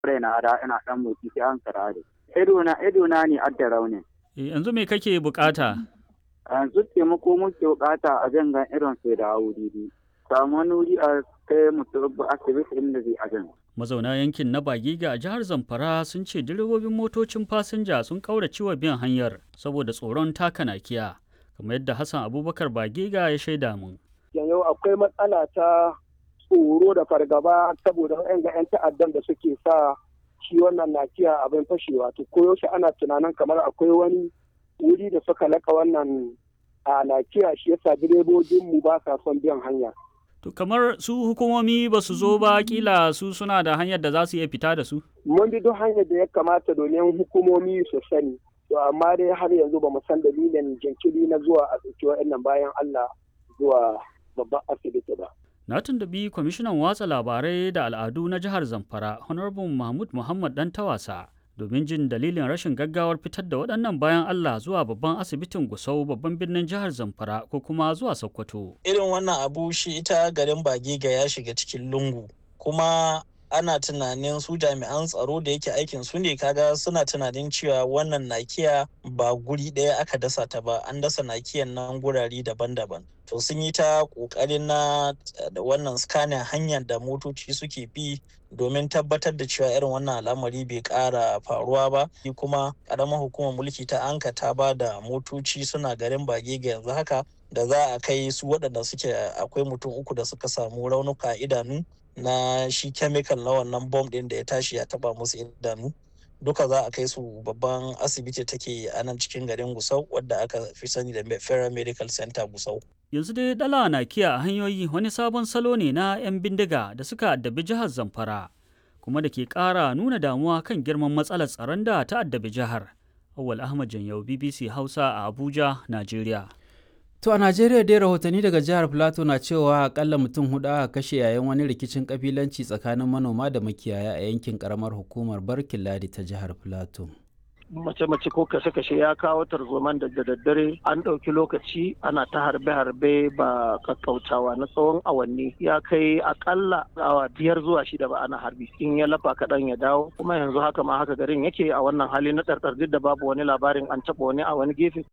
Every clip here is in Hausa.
raina da ina dan motsi sai an karare ido na ido na ne adda raunin yanzu me kake bukata yanzu taimako muke bukata a jangan irin sai da wuri samu wani wuri a kai mutum asibiti inda zai ajan mazauna yankin na bagiga a jihar zamfara sun ce direbobin motocin fasinja sun kaurace wa biyan hanyar saboda tsoron taka nakiya kamar yadda hassan abubakar bagiga ya shaida mun yau akwai matsala ta tsoro da fargaba saboda yan ga 'yan ta'addan da suke sa shi wannan nakiya abin fashewa to koyaushe ana tunanin kamar akwai wani wuri da suka laka wannan a nakiya shi yasa direbobin mu ba sa son biyan hanya To kamar su hukumomi ba su zo ba kila su suna da hanyar da za su iya fita da su? Mun bi duk hanyar da ya kamata domin hukumomi su sani. To amma dai har yanzu ba mu san dalilin jinkiri na zuwa a ɗauki wa'annan bayan Allah zuwa babban asibiti ba. Na tuntubi kwamishinan watsa labarai da al'adu na jihar Zamfara, Honorable Mahmud Muhammad Dan Tawasa, domin jin dalilin rashin gaggawar fitar da waɗannan bayan Allah zuwa babban asibitin Gusau babban birnin jihar Zamfara ko kuma zuwa Sokoto. Irin wannan abu shi ita garin Bagiga ya shiga cikin lungu kuma ana tunanin su jami'an tsaro da yake aikin su ne kaga suna tunanin cewa wannan nakiya ba guri ɗaya aka dasa ta ba an dasa nakiyan nan gurare daban-daban to sun yi ta ƙoƙarin na da wannan scanning hanyar da motoci suke bi domin tabbatar da cewa irin wannan al'amari bai ƙara faruwa ba kuma ƙaramar hukumar mulki ta anka ta ba da motoci suna garin bage ga yanzu haka da za a kai su waɗanda suke akwai mutum uku da suka samu raunuka idanu na shi chemical na wannan bom ɗin da ya tashi ya taba musu idanu duka za a kai su babban asibiti take a nan cikin garin gusau wadda aka fi sani da federal medical center gusau yanzu dai dala na kiya a hanyoyi wani sabon salo ne na 'yan bindiga da suka addabi jihar zamfara kuma da ke ƙara nuna damuwa kan girman matsalar tsaron da ta addabi jihar awal ahmad janyau bbc hausa a abuja najeriya To a Najeriya dai rahotanni daga jihar Plateau na cewa akalla mutum hudu aka kashe yayin wani rikicin kabilanci tsakanin manoma da makiyaya a yankin karamar hukumar Barkin Ladi ta jihar Plateau. mace-mace ko kashe-kashe ya kawo tarzoman da daddare an ɗauki lokaci ana ta harbe-harbe ba kakkautawa na tsawon awanni ya kai akalla awa biyar zuwa shida ba ana harbi in ya lafa kaɗan ya dawo kuma yanzu haka ma haka garin yake a wannan hali na ɗarɗar duk da babu wani labarin an taɓa wani a wani gefe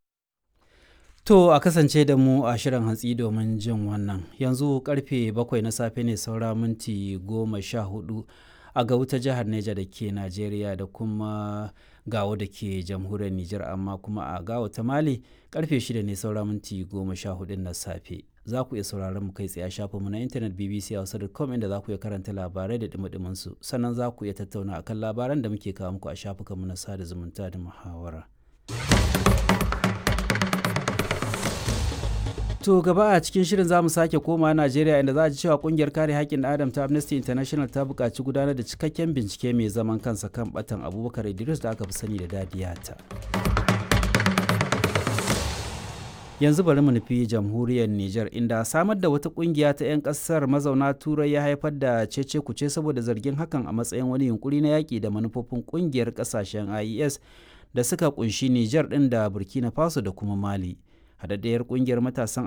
To a kasance da mu a shirin hantsi domin jin wannan yanzu karfe bakwai na safe ne saura minti goma sha hudu a ga wuta jihar Neja da ke Najeriya da kuma gawo da ke jamhuriyar Nijar amma kuma a gawo ta Mali karfe shida ne saura minti goma sha hudu na safe. Za ku iya sauraron mu kai tsaye a shafinmu na intanet bbc hausa.com inda za ku iya karanta labarai da dumi su sannan za ku iya tattauna akan labaran da muke kawo muku a shafukanmu na sada zumunta da muhawara. To gaba a cikin shirin za mu sake koma Najeriya inda za a ji cewa kungiyar kare haƙƙin Adam ta Amnesty International ta buƙaci gudanar da cikakken bincike mai zaman kansa kan batan Abubakar Idris da aka fi sani da Dadiyata. Yanzu bari mu nufi jamhuriyar Nijar inda samar da wata kungiya ta 'yan ƙasar mazauna Turai ya haifar da cece kuce saboda zargin hakan a matsayin wani yunkuri na yaƙi da manufofin kungiyar ƙasashen IES da suka kunshi Nijar ɗin da Burkina Faso da kuma Mali. haɗaɗɗiyar ƙungiyar matasan